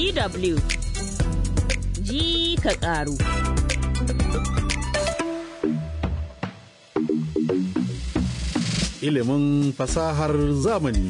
DW ji ka ƙaru. Ilimin fasahar zamani.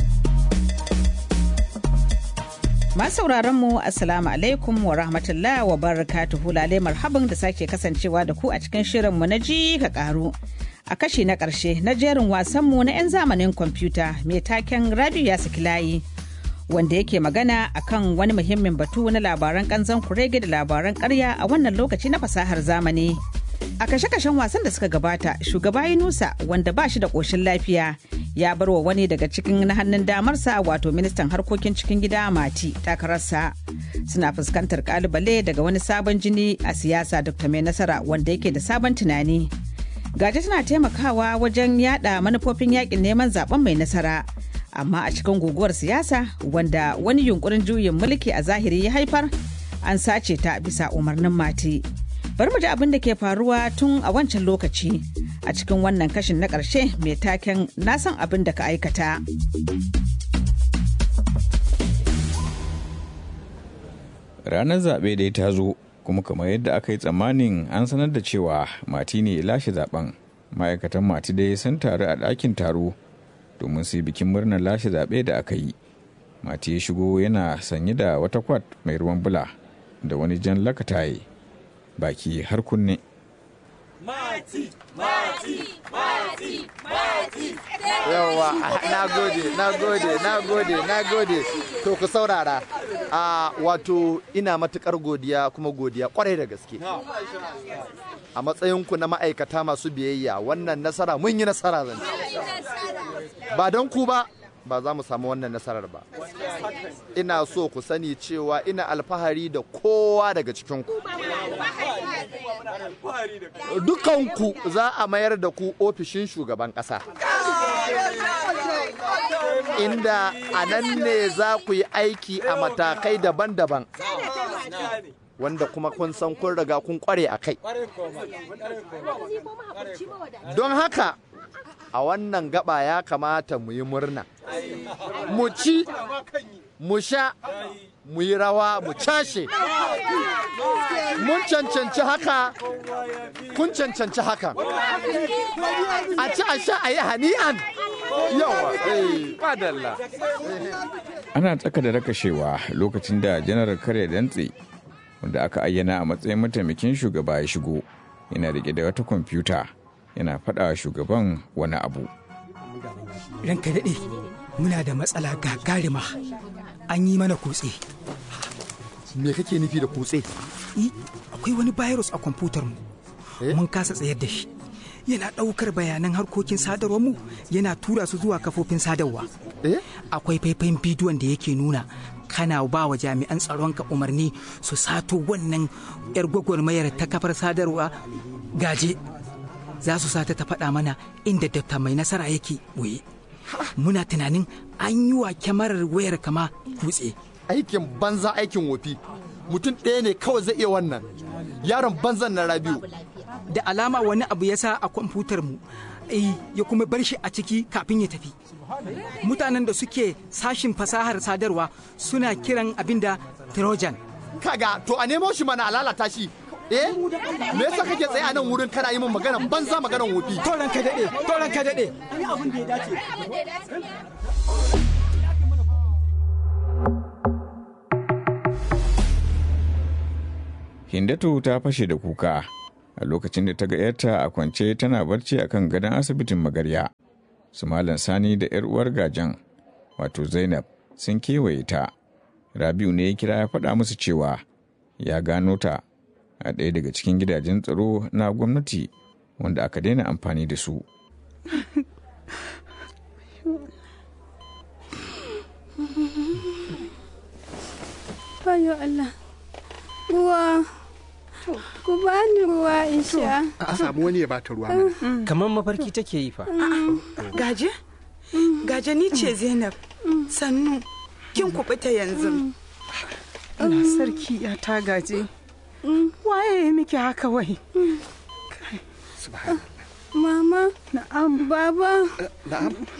sauraron mu assalamu alaikum wa rahmatullah wa barakatuhu lalai marhaban da sake kasancewa da ku a cikin shirin mu na ji ka karu a kashi na karshe na jerin wasan mu na 'yan zamanin kwamfuta mai taken rabiu ya saki layi wanda yake magana akan wani muhimmin batu na labaran kanzon kurege da labaran karya a wannan lokaci na fasahar zamani a kashe-kashen wasan da suka gabata shugaba yunusa wanda ba shi da ƙoshin lafiya ya bar wa wani daga cikin na hannun damarsa wato ministan harkokin cikin gida mati takararsa suna fuskantar kalubale daga wani sabon jini a siyasa dr mai nasara wanda yake da sabon tunani gaji tana taimakawa wajen yada manufofin yakin neman zaben mai nasara amma a cikin guguwar siyasa wanda wani yunkurin juyin mulki a zahiri ya haifar an sace ta bisa umarnin mati bari mu ji abin da ke faruwa tun a wancan lokaci a cikin wannan kashin na ƙarshe mai taken na san abin da ka aikata. Ranar zaɓe dai ta zo kuma kamar yadda aka yi tsammanin an sanar da cewa mati ne lashe zaben ma'aikatan mati dai sun taru a ɗakin taro domin su yi bikin murnar lashe zaɓe da aka yi. Mati ya shigo yana sanye da wata kwat mai ruwan bula da wani jan lakataye baki har kunne. Mati, mati, mati, mati. Yawwa, na gode, na gode, na gode, na gode. To ku saurara. A wato ina matukar godiya kuma godiya kwarai da gaske. A matsayinku na ma'aikata masu biyayya wannan nasara mun yi nasara zan Ba don ku ba, ba za mu samu wannan nasarar ba. Ina so ku sani cewa ina alfahari da kowa daga cikinku. Dukanku za a mayar da ku ofishin shugaban ƙasa. Inda a nan ne za ku yi aiki a matakai daban-daban. Wanda kuma kun san kun riga kun kware a kai. Don haka, a wannan gaba ya kamata mu yi murna. Mu ci, mu sha, mu yi rawa, mu cashe. Mun cancanci haka, kun cancanci haka. A ci a sha a yi hani'an. Yawa, eh, madalla. Ana tsaka da rakashewa lokacin da janar kare dantse wanda aka ayyana a matsayin mataimakin shugaba ya shigo yana rike da wata kwamfuta yana faɗa shugaban wani abu. Ranka daɗe, muna da matsala gagarima an yi mana kutse. Me kake nufi da kutse? akwai wani virus a kwamfutar mu. Mun kasa tsayar da shi. Yana ɗaukar bayanan harkokin sadarwar mu yana tura su zuwa kafofin sadarwa. Akwai faifayin bidiyon da yake nuna kana ba wa jami'an tsaronka umarni su sato wannan 'yar gwagwarmayar ta kafar sadarwa gaje. Za su sata ta faɗa mana inda dafta mai nasara yake boye. Muna tunanin an yi wa kyamarar wayar kama kutse. Aikin banza aikin wofi. Mutum ɗaya ne kawai zai iya wannan. Yaron banzan na Rabiu. Da alama wani abu ya sa a kwamfutar mu. ya kuma bar shi a ciki kafin ya tafi. Mutanen da suke sashin fasahar sadarwa suna kiran abin da Trojan. Kaga to a nemo shi mana a lalata shi eh me yasa kake tsaye a nan wurin kana yi min magana banza maganan wofi toran ka dade toran ka dade Ani abin da ya dace. Hindatu ta fashe da kuka a lokacin da ta ga ‘yarta a kwance tana barci a kan gadon asibitin magarya. Su Malam Sani da ‘yar uwar gajan, wato Zainab, sun kewaye ta. Rabiu ne ya kira ya faɗa musu cewa ya gano ta a ɗaya daga cikin gidajen tsaro na gwamnati wanda aka daina amfani da su. Bayo Allah, ruwa, ku bani ruwa in sha. A samu wani ya bata ruwa mana. Kamar mafarki take yi fa. Gaje? Gaje ni ce Zainab. Sannu, kin kubuta yanzu. Mm. sarki ya ta gaje. Waye ya miki haka wai? Mama, Na'am. baba, Na'am.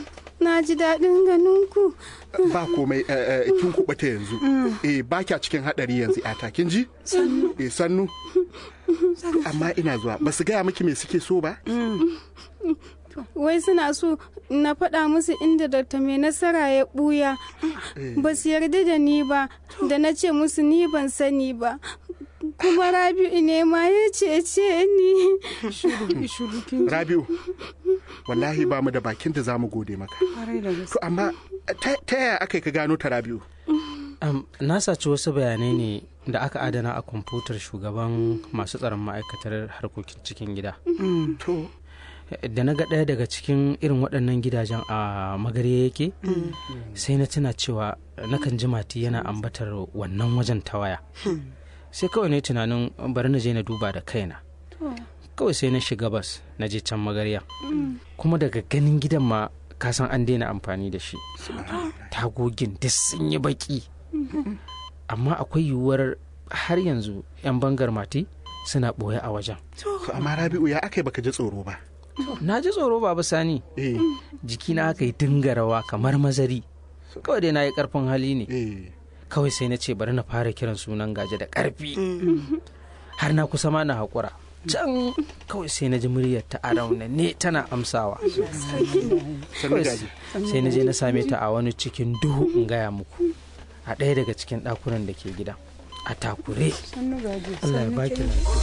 na ji daɗin ganin ku. ba komai eh, eh, kin kuɓata yanzu eh ba kya cikin haɗari yanzu yata kin ji Sannu. eh sannu amma ina zuwa ba su gaya miki me suke so ba Wai suna so na faɗa musu inda Dr. mai nasara ya ɓuya. Ba su yarda da ni ba, da na ce musu ni ban sani ba. Kuma Rabi'u ne ma ya cece ni. rabiu wallahi ba mu da bakin da za mu gode maka to amma ta ta yaya aka yi ka gano ta rabiu Am, na saci wasu bayanai ne da aka adana a kwamfutar shugaban masu tsaron ma'aikatar harkokin cikin gida. to Da na ga ɗaya daga cikin irin waɗannan gidajen a magare yake, sai na tuna cewa nakan ji mati yana ambatar wannan wajen ta waya. Sai kawai ne tunanin bari na je na duba da kaina. Kawai sai na shiga bas na je can magarya. Kuma daga ganin gidan ma kasan an daina amfani da shi. Tagogin duk sun yi baki. amma akwai yiwuwar har yanzu 'yan bangar mati suna ɓoye a wajen to amma rabiu ya aka yi baka ji tsoro ba na ji tsoro baba sani eh jikina aka yi dinga rawa kamar mazari kawai dai na yi karfin hali ne eh kawai sai na ce bari na fara kiran sunan gaje da karfi har na kusa ma na haƙura can kawai sai na ji muryar ta a ne tana amsawa sannu gaji sai na je na same ta a wani cikin duhu in gaya muku a ɗaya daga cikin ɗakunan da ke gida a takure Allah ya baki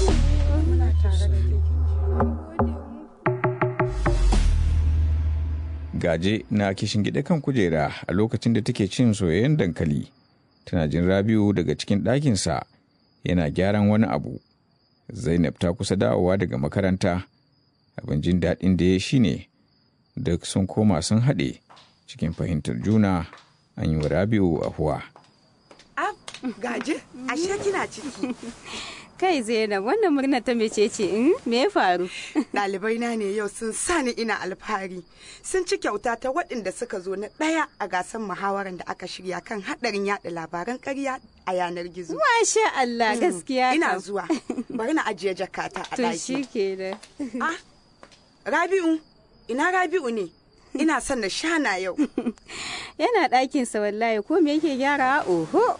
Gaje na kishin gida kan kujera a lokacin da take cin soyayyen dankali. Tana jin Rabiu daga cikin ɗakinsa yana gyaran wani abu. Zainab ta kusa dawowa daga makaranta. Abin jin daɗin da ya shi ne duk sun koma sun haɗe cikin fahimtar juna an yi wa Rabiu ahuwa. Ab, gaje, ashe kina ciki. Kai Zainab wannan murna ta mece ce in me ya faru? Ɗalibai na ne yau sun sa ni ina alfahari. Sun ci kyauta ta waɗanda suka zo na ɗaya a gasar muhawarar da aka shirya kan haɗarin yaɗa labaran ƙarya a yanar gizo. Masha Allah gaskiya Ina kam. zuwa. Bari na ajiye jakata a To ɗaki. shi kenan. Ah, Rabi'u, ina Rabi'u ne? Ina son na shana yau. Yana ɗakinsa wallahi ko me yake gyara oho.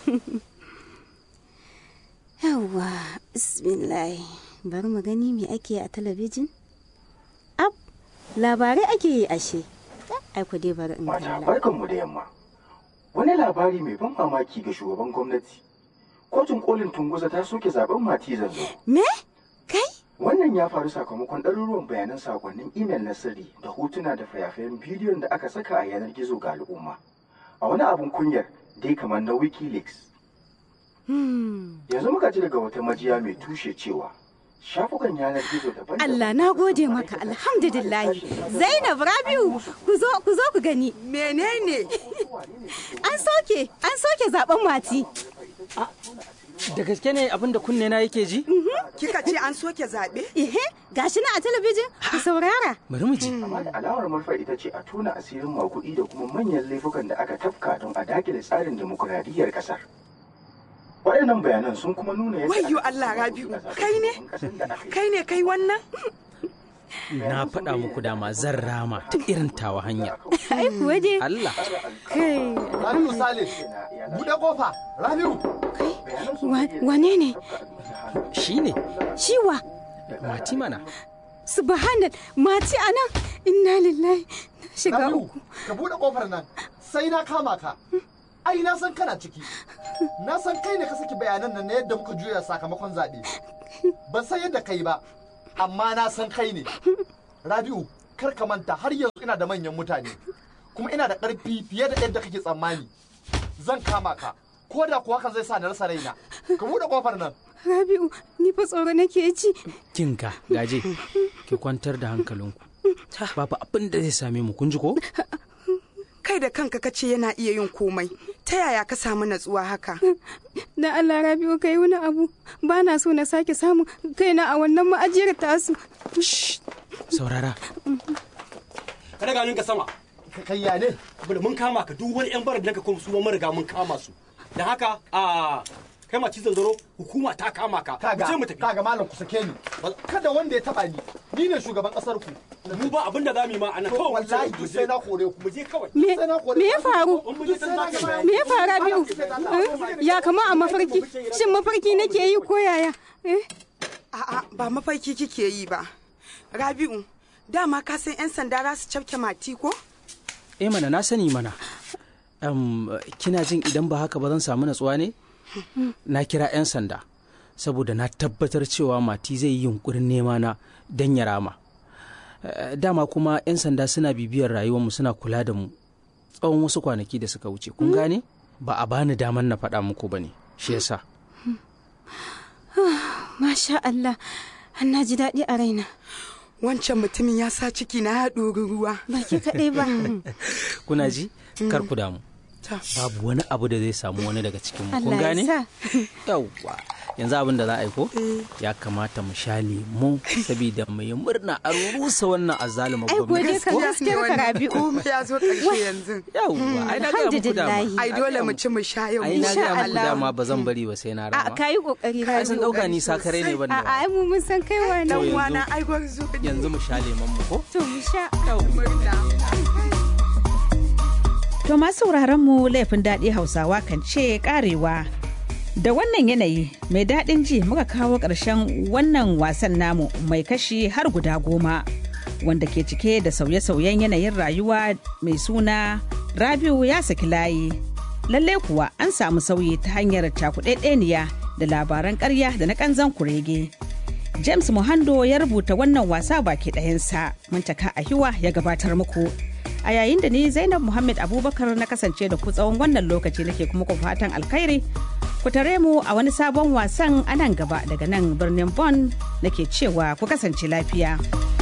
Yawwa, bismillah. Bari mu gani me ake yi a talabijin. Ab, labarai ake yi ashe. Ai ku dai bari in Mata kalla. barkanmu da yamma. Wani labari mai ban mamaki ga shugaban gwamnati. Kotun kolin Tunguza ta soke zaben Mati Zanzo. Me? Kai? Wannan ya faru sakamakon ɗaruruwan bayanan sakonnin imel na sirri da hotuna da fayafayen bidiyon da aka saka a yanar gizo ga al'umma. A wani abun kunyar dai kamar na Wikileaks. Yanzu muka ji daga wata majiya mai tushe cewa shafukan yanar gizo daban Allah na gode maka alhamdulillah. Zainab Rabiu ku zo ku zo ku gani. Menene? An soke an soke zaben mati. da gaske ne abin da kunne na yake ji Kika ce an soke zaɓe? Ihe, gashi na a talabijin ku saurara. bari mu ji Amma da alamar manufar ita ce a tona asirin makuɗi da kuma manyan laifukan da aka tafka don a dakile tsarin demokuraɗiyyar ƙasar. Waɗannan bayanan sun kuma nuna yadda Wayyo Allah Rabi'u, kai ne? Kai ne kai wannan? na faɗa muku dama zan rama ta irin tawa hanya Ai kuwa dai. Allah Kai. Rabiu Sale, buɗe kofa, Rabiu. Wa- Wane ne? shi ne Ciwa. mati mana Subhanal, mati a nan. Inna lillahi. Na shiga Rabiu, uku. ka buɗe kofar nan, sai na kama ka. Ai, na san kana ciki. Na san kai ne ka saki bayanan nan na yadda muka juya sakamakon zaɓe. Ban san yadda kai ba, amma na san kai ne. Rabiu, kar ka manta har yanzu ina da manyan mutane. Kuma ina da ƙarfi fiye da yadda kake tsammani. Zan kama ka, ko da kuwa hakan zai sa na rasa raina. Ka buɗe kofar nan. Rabi'u, ni fa tsoro nake ji. kinka gaje ki kwantar da hankalinku babu abin da zai same mu kun ji ko Kai da kanka ka ce yana iya yin komai. Ta yaya ka samu natsuwa haka? Da Allah Rabi'u kai wani abu. Ba na so na sake samun kaina a wannan ma'ajiyar tasu. saurara ka daga ninka sama Kai ya ne? saboda mun kama ka duk wani yan barar da ka kuma su mun riga mun kama su da haka a kai ma cizon zaro hukuma ta kama ka kaga ce mu tafi kaga malam ku sake ni kada wanda ya taba ni ni ne shugaban kasar ku mu ba abin da zamu yi ma ana to kawai wallahi duk sai na kore ku mu je kawai Me sai na kore me ya faru? Duk sai na gama. Me ya faru biyu? Ya kama a mafarki. Shin mafarki nake yi ko yaya? Eh? A'a ba mafarki kike yi ba. Rabi'u, dama ka san 'yan sanda za su cafke mati ko? eh mana na sani mana Em, kina jin idan ba haka ba zan samu natsuwa ne na kira 'yan sanda saboda na tabbatar cewa mati zai yi yunkurin nema na don ya rama Eh, dama kuma 'yan sanda suna bibiyar rayuwarmu suna kula da mu tsawon wasu kwanaki da suka wuce kun gane ba a bani daman na faɗa muku ba ne shi yasa Masha Allah. Har na ji daɗi a raina. Wancan mutumin ya sa ciki na ya ɗori ruwa. Ba ke kaɗai ba. kuna ji kar ku damu Ta. babu wani abu da zai samu wani daga cikin mu kun Allah ya gane sa. yawwa yanzu abin da za a yi ko ya kamata mu sha lemu saboda mu yi murna a rusa wannan azzaluma Ai gode gwamnati ka ko? gaskiyar ka Rabi'u. Komai ya zo ƙarshe yanzu. yawwa ai na ga muku dama Alhamdulillahi. Ai dole mu ci mu sha yau. ai na Insha ga muku Allah. dama ba zan bari ba sai na A rama ka yi ƙoƙari ai sun Rabi'u. dauka ni sakare ne ban da A ai mu mun san kai wani. To yanzu- Wana ai gwarzo ne. yanzu mu sha lemon mu ko To mu sha. To masu sauraron mu laifin daɗi Hausawa kan ce karewa. Da wannan yanayi mai daɗin ji muka kawo ƙarshen wannan wasan namu mai kashi har guda goma wanda ke cike da sauye-sauyen yanayin rayuwa mai suna Rabiu ya saki layi. Lallai kuwa an samu sauyi ta hanyar cakuɗaɗɗeniya da labaran ƙarya da na ƙanzan kurege. James Muhando ya rubuta wannan wasa baki ɗayansa, Muntaka Ahiwa ya gabatar muku. A yayin da ni Zainab Muhammad Abubakar na kasance da ku tsawon wannan lokaci nake kuma ku fatan alkhairi. Ku tare mu a wani sabon wasan a nan gaba daga nan birnin Bonn nake cewa ku kasance lafiya.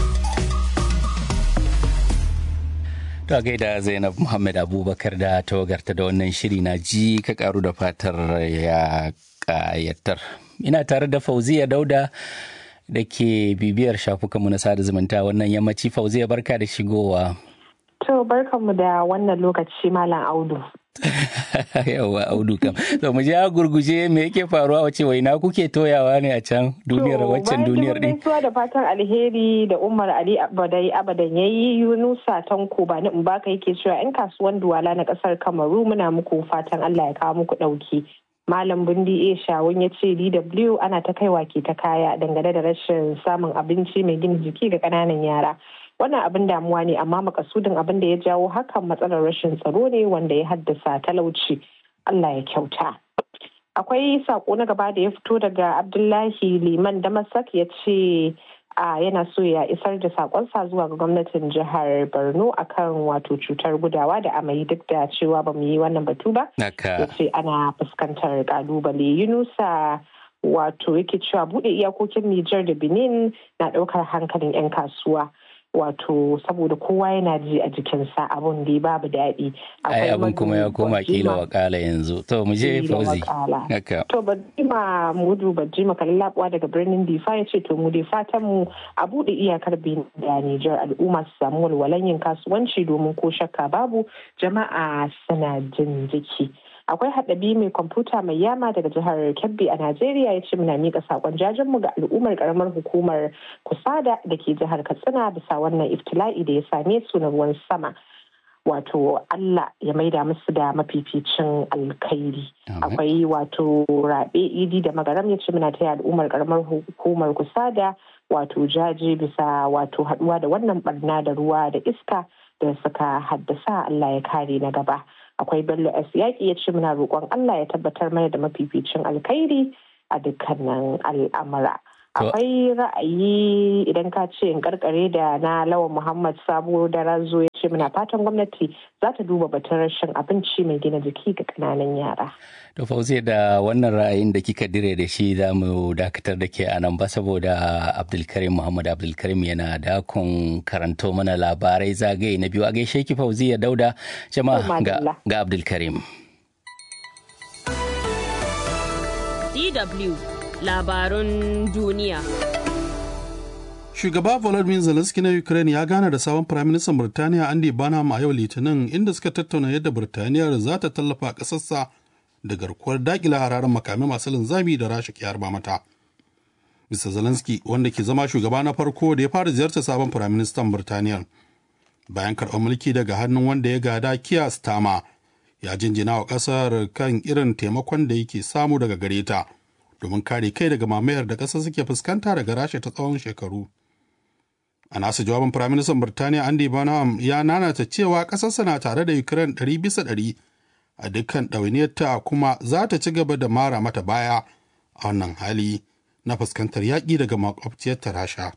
To a gaida Zainab Muhammad Abubakar da tawagarta da wannan shiri na ji ka karu da fatar ya kayatar. Ina tare da Fauziya Dauda da ke bibiyar shafukanmu na sada zumunta wannan yammaci Fauziya barka da shigowa. To barkanmu da wannan lokaci Malam Audu. Yawwa Audu kam. To mu je a gurguje me yake faruwa wace waina kuke toyawa ne a can duniyar waccan duniyar din. gaisuwa da fatan alheri da Umar Ali Abadai Abadan yayi Yunusa Tanko ba ni in baka yake cewa 'yan kasuwan Duwala na kasar Kamaru muna muku fatan Allah ya kawo muku dauki. Malam Bundi A Shawun ya ce DW ana ta kaiwa ke ta kaya dangane da rashin samun abinci mai gina jiki ga ƙananan yara. Wannan abin damuwa ne amma makasudin abin da ya jawo hakan matsalar rashin tsaro ne wanda ya haddasa talauci. Allah ya kyauta. Akwai sako na gaba da ya fito daga Abdullahi Liman Damasak ya ce a yana so ya isar da sakonsa zuwa ga gwamnatin jihar Borno akan wato cutar gudawa da amai duk da cewa ba mu yi wannan batu ba. ya Naka. ce ana fuskantar kalubale yunusa wato yake cewa bude iyakokin Nijar da Benin na daukar hankalin 'yan kasuwa wato saboda kowa yana ji a jikinsa abun da babu daɗi. Ai abin kuma ya koma Bajima- kila wakala yanzu. To mu je Kila Fauzi. wakala. Naka. To Bajima Mudu Bajima Kallabuwa daga birnin Difa ya ce to mu dai fatan mu a buɗe iyakar Benin da Nijar al'umma su samu walwalan yin kasuwanci domin ko shakka babu jama'a suna jin jiki. Akwai haɗabi mai kwamfuta mai yama daga jihar Kebbi a Najeriya ya ce muna miƙa saƙon jajenmu ga al'ummar ƙaramar hukumar Kusada da ke jihar Katsina bisa wannan iftila'i da ya same su na ruwan sama. wato Allah ya maida musu da mafificin alkhairi. Akwai wato rabe idi da magaram ya ce muna taya al'ummar karamar hukumar kusa da wato jaje bisa wato haduwa da wannan barna da ruwa da iska da suka haddasa Allah ya kare na gaba. Akwai Bello S yaƙi ya ce muna roƙon Allah ya tabbatar mana da mafificin alkhairi a dukkanin al'amura. akwai ra'ayi idan ka ce in karkare da na lawan muhammad sabo da razo ya ce muna fatan gwamnati za ta duba batun rashin abinci mai gina jiki ga kananan yara To Fauzi da wannan ra'ayin da kika dire da shi za mu dakatar da ke anan ba saboda Abdulkarim Muhammad Abdulkarim yana dakon karanto mana labarai zagaye na biyu a gaishe ki Fauzi ya dauda jama'a ga, ga Abdulkarim. DW labarun duniya. Shugaba Volodymyr Zelensky na Ukraine ya gana da sabon Firaministan Birtaniya Andy Burnham a yau Litinin inda suka tattauna yadda Birtaniyar za ta tallafa ƙasarsa da garkuwar dakila hararen makamai masu linzami da rasha ke harba mata. Mr. Zelensky wanda ke zama shugaba na farko da ya fara ziyartar sabon firaministan Birtaniya bayan karɓar mulki daga hannun wanda ya gada Keir Starmer ya jinjina wa ƙasar kan irin taimakon da yake samu daga gare ta domin kare kai daga mamayar da ƙasar suke fuskanta daga rasha ta tsawon shekaru. A nasa jawabin Firaministan Birtaniya Andy Burnham ya nanata cewa ƙasarsa na tare da Ukraine ɗari bisa ɗari a dukkan ɗawainiyarta kuma za ta ci gaba da mara mata baya a wannan hali na fuskantar yaƙi daga makwabciyarta Rasha.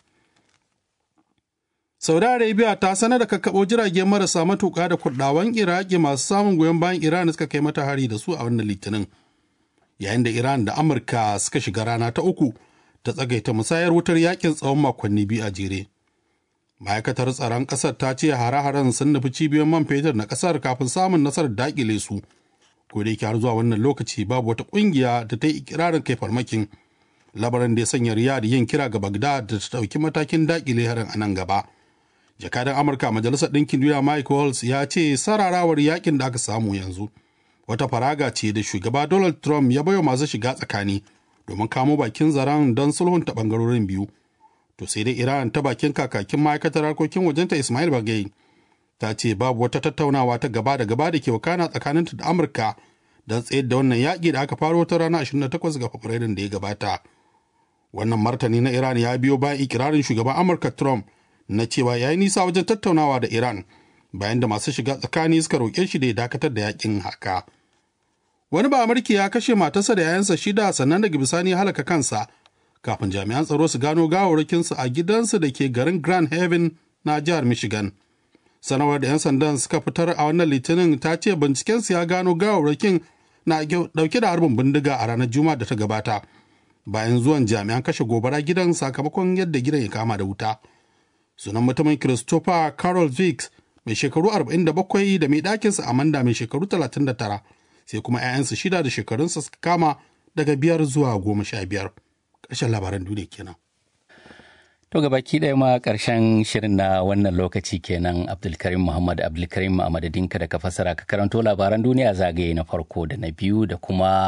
Saudi Arabia ta sanar da kakkaɓo jirage marasa matuƙa da kurɗawan Iraki masu samun goyon bayan Iran suka kai mata hari da su a wannan litinin. Yayin da Iran da Amurka suka shiga rana ta uku ta tsagaita musayar wutar yakin tsawon makonni biyu a jere. Ma'aikatar tsaron ƙasar ta ce hare-haren sun nufi cibiyoyin man fetur na ƙasar kafin samun nasarar daƙile su. Ko da yake har zuwa wannan lokaci babu wata ƙungiya da ta yi ikirarin kai farmakin. Labaran da ya sanya Riyadh yin kira ga Baghdad da ta ɗauki matakin daƙile harin a nan gaba. jakadan amurka majalisar ɗinkin duniya mike waltz ya ce sararawar yakin da aka samu yanzu wata faraga ce da shugaba donald trump ya baiwa masu shiga tsakani domin kamo bakin zaren don sulhunta bangarorin biyu to sai dai iran ta bakin kakakin ma'aikatar harkokin wajenta ismail bagai ta ce babu wata tattaunawa ta gaba da gaba da ke wakana tsakaninta da amurka don tsayar da wannan yaƙi da aka faro ta ranar 28 ga fabrairun da ya gabata wannan martani na iran ya biyo bayan ikirarin shugaban amurka trump na cewa ya yi nisa wajen tattaunawa da Iran bayan da masu shiga tsakani suka roƙe shi da ya dakatar da yakin haka. Wani ba Amurki ya kashe matarsa da yayansa shida sannan daga bisani halaka kansa kafin jami'an tsaro su gano gawarwakinsu a gidansu da ke garin Grand Haven na jihar Michigan. Sanarwar da 'yan sandan suka fitar a wannan litinin ta ce bincikensu ya gano gawarwakin na dauke da harbin bindiga a ranar Juma'a da ta gabata bayan zuwan jami'an kashe gobara gidan sakamakon yadda gidan ya kama da wuta. sunan mutumin Christopher Carol Vicks mai shekaru 47 da mai ɗakinsa Amanda mai shekaru 39 sai kuma 'ya'yansa shida da shekarunsa suka kama daga biyar zuwa goma sha biyar. Ƙarshen labaran duniya kenan. To baki ɗaya ma ƙarshen shirin na wannan lokaci kenan Abdulkarim Muhammad Abdulkarim a madadinka da ka fassara ka karanto labaran duniya zagaye na farko da na biyu da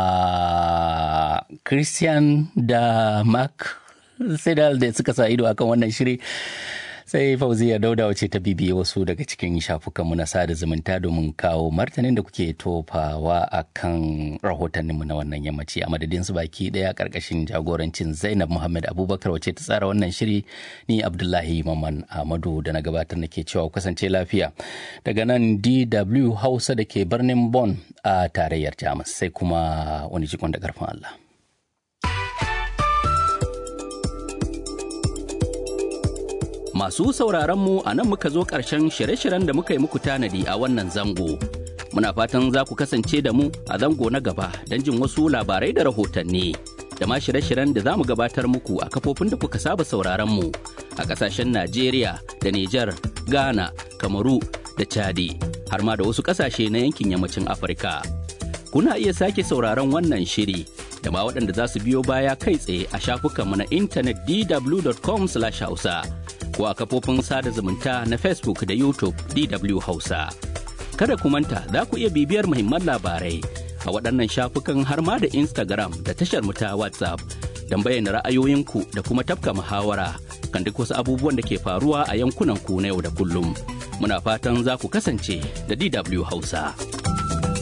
kuma Christian da Mark Sedal da suka sa ido akan wannan shiri. sai fauziya dauda wace ta bibiye wasu daga cikin shafukanmu na sada zumunta domin kawo martanin da kuke tofawa a kan rahotanninmu na wannan yammaci a madadin su baki daya karkashin jagorancin zainab muhammad abubakar wace ta tsara wannan shiri ni abdullahi maman ahmadu da na gabatar nake cewa kasance lafiya daga nan dw hausa da ke birnin Bon a tarayyar jamus sai kuma wani jikon da karfin allah Masu sauraronmu a nan muka zo ƙarshen shirye-shiryen da muka yi muku tanadi a wannan zango. Muna fatan za ku kasance da mu a zango na gaba don jin wasu labarai da rahotanni. Da ma shirye-shiryen da za mu gabatar muku a kafofin da kuka saba sauraronmu a ƙasashen Najeriya da Nijar, Ghana, Kamaru da Chadi, har ma da wasu ƙasashe na yankin yammacin Afirka. Kuna iya sake sauraron wannan shiri da ma waɗanda za su biyo baya kai tsaye a shafukanmu na intanet dw.com/hausa. ko a kafofin sada zumunta na Facebook da YouTube DW Hausa. Kada ku manta za ku iya bibiyar muhimman labarai a waɗannan shafukan har ma da Instagram da tashar mu ta WhatsApp don bayyana ra'ayoyinku da kuma tafka muhawara kan duk wasu abubuwan da ke faruwa a yankunan ku na yau da kullum. Muna fatan za ku kasance da DW Hausa.